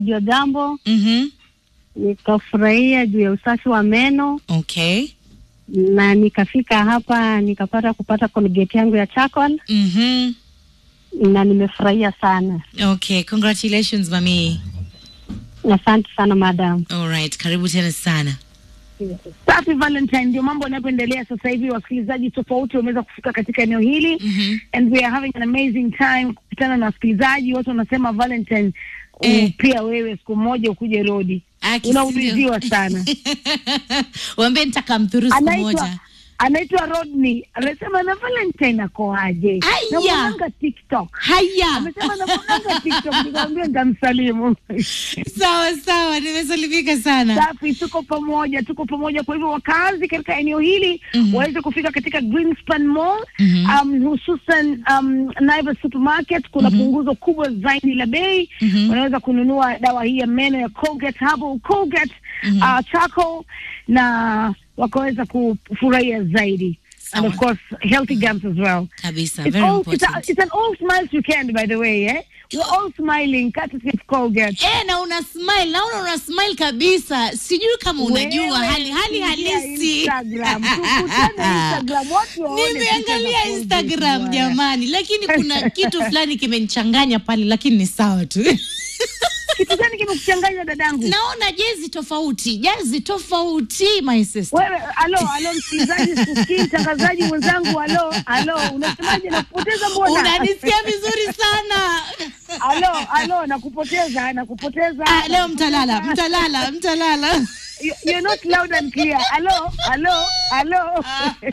ndio jambo Mhm. nikafurahia juu ya usafi wa meno Okay. na nikafika hapa nikapata kupata Colgate yangu ya charcoal Mhm. na nimefurahia sana. Okay, congratulations mami. Asante sana madam. All right, karibu tena sana. Safi Valentine, ndio mambo yanayoendelea sasa hivi. Wasikilizaji tofauti wameweza kufika katika eneo hili Mhm. and we are having an amazing time kukutana na wasikilizaji. Watu wanasema Valentine, Eh. uh, pia wewe siku moja ukuje Rodi, Aki, unauliziwa sindio? sana. Waambie nitakamdhuru siku anaitwa moja. anaitwa Rodney, anasema na Valentine akoaje? Aya. Namwonanga TikTok, Haya. amesema namwonanga TikTok, nikamwambia nitamsalimu. Sawa sawa, nimesalimika sana. Safi, tuko pamoja, tuko pamoja. Kwa hivyo wakazi katika eneo hili Mhm. waweze kufika katika Greenspan Mall Mhm. um, hususan um, Naivas Supermarket. Kuna Mhm. punguzo kubwa zaidi la bei. Mhm. Wanaweza kununua dawa hii ya meno ya Colgate Herbal Colgate Mhm. uh, charcoal na wakaweza kufurahia zaidi and of Sawa. course healthy gums as well. Kabisa, It's, very all, it's, a, important. it's an all smiles weekend by the way eh? We're all smiling courtesy of Colgate. Eh, na una smile, naona una smile kabisa. Sijui kama unajua Wewe, hali hali ingia halisi. Instagram. Tukutane Instagram. Watu waone picha Nimeangalia za Instagram Colgate, jamani, lakini kuna kitu fulani kimenichanganya pale, lakini ni sawa tu. Kitu gani kimekuchanganya dadangu? Naona jezi tofauti, jezi tofauti my sister. Wewe alo alo, msikilizaji, sikii mtangazaji mwenzangu, alo alo, unasemaje? Nakupoteza mbona? Unanisikia vizuri sana. Alo alo, nakupoteza, nakupoteza. Ah, leo mtalala, mtalala, mtalala. You- You're not loud and clear. Alo alo alo.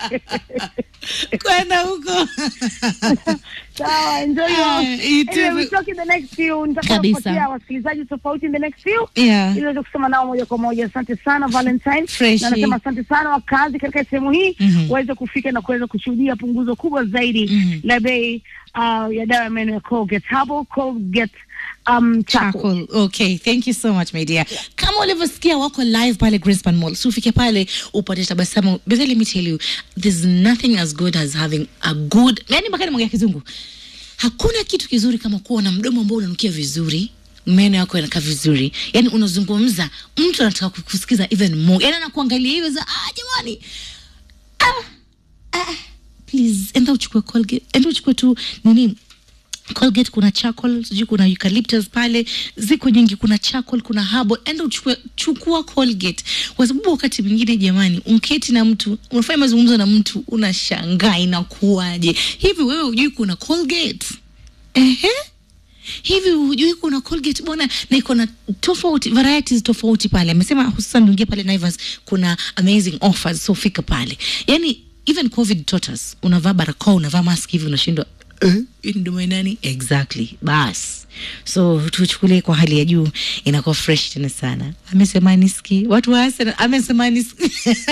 Kwenda huko. Sawa, enjoy your. Ah, you too. Anyway, we'll talk in the next few. Nitakapopatia Kabisa. wasikilizaji tofauti in the next few. Yeah. ili uweze kusema nao moja kwa moja. Asante sana Valentine, Freshi. na nasema asante sana wakazi katika sehemu hii Mhm. waweze kufika na kuweza kushuhudia punguzo kubwa zaidi Mhm. la bei uh, ya dawa ya meno ya Colgate Herbal Colgate um, charcoal. Charcoal. Okay, thank you so much my dear. Kama ulivyosikia wako live pale Greenspan Mall. So ufike pale upate tabasamu. But let me tell you, there's nothing as good as having a good, yani mpaka nimwongea kizungu. Hakuna kitu kizuri kama kuwa na mdomo ambao unanukia vizuri meno yako yanakaa vizuri yani unazungumza mtu anataka kukusikiza even more yani anakuangalia hivyo za ah jamani ah, ah, please enda uchukue colgate enda uchukue tu nini Colgate kuna charcoal, sijui kuna eucalyptus pale, ziko nyingi, kuna charcoal, kuna herbal. Enda uchukue, chukua Colgate, kwa sababu wakati mwingine jamani, unketi na mtu unafanya mazungumzo na mtu unashangaa inakuwaje hivi. Wewe hujui kuna Colgate? Ehe, hivi hujui kuna Colgate bwana, na iko na tofauti varieties tofauti pale. Amesema hususan uingie pale Naivas, kuna amazing offers, so fika pale. Yani even covid taught us, unavaa barakoa, unavaa mask hivi, unashindwa eh, hii ni mdomo ya nani exactly bas so tuchukulie kwa hali ya juu inakuwa fresh tena sana amesema niski watu wa Arsenal amesema niski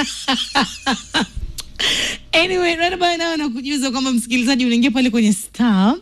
anyway right about now nakujuza kwamba msikilizaji unaingia pale kwenye star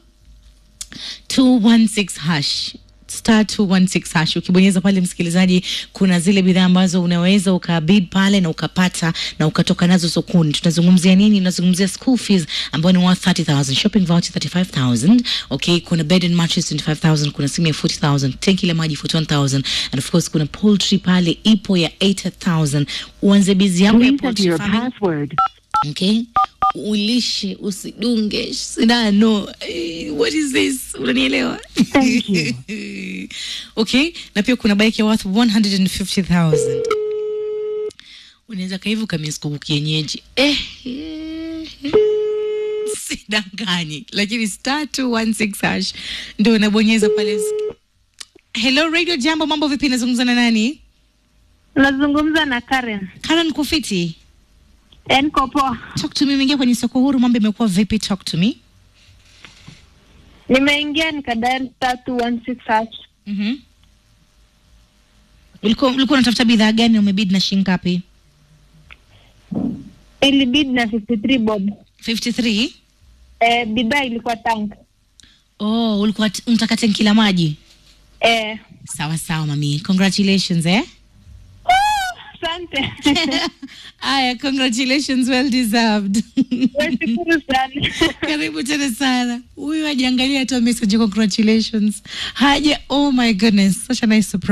216 hash star 216 hash ukibonyeza pale msikilizaji kuna zile bidhaa ambazo unaweza ukabid pale na ukapata na ukatoka nazo sokoni tunazungumzia nini tunazungumzia school fees ambayo ni worth 30000 shopping voucher 35000 okay kuna bed and mattress 25000 kuna simu ya 40000 tenki la maji 41000 and of course kuna poultry pale ipo ya 80000 uanze bizi yako ya Please enter poultry your farming password. okay ulishe usidunge sindano Eh, what is this unanielewa Thank you. okay na pia kuna bike ya worth 150000 unaweza kaivu kamiaskuku kienyeji eh, eh, eh. sidanganyi lakini star 216 hash ndo unabonyeza pale hello radio jambo mambo vipi nazungumza na nani Nazungumza na Karen. karen kufiti Niko poa. talk to me umeingia kwenye soko huru mambo imekuwa vipi talk to me Nimeingia nikadari tatu one six hash. Mhm. Ulikuwa ulikuwa unatafuta bidhaa gani umebid na shilingi ngapi? Ilibidi na 53 bob. 53. Eh, bidhaa ilikuwa tank. Oh, ulikuwa t- unataka tenki la maji. Eh, Sawa sawa mami. Congratulations eh. asante. Aya, congratulations, well deserved. Nashukuru sana. Karibu tena sana. Huyu hajaangalia hata message, congratulations. Haja, oh my goodness, such a nice surprise.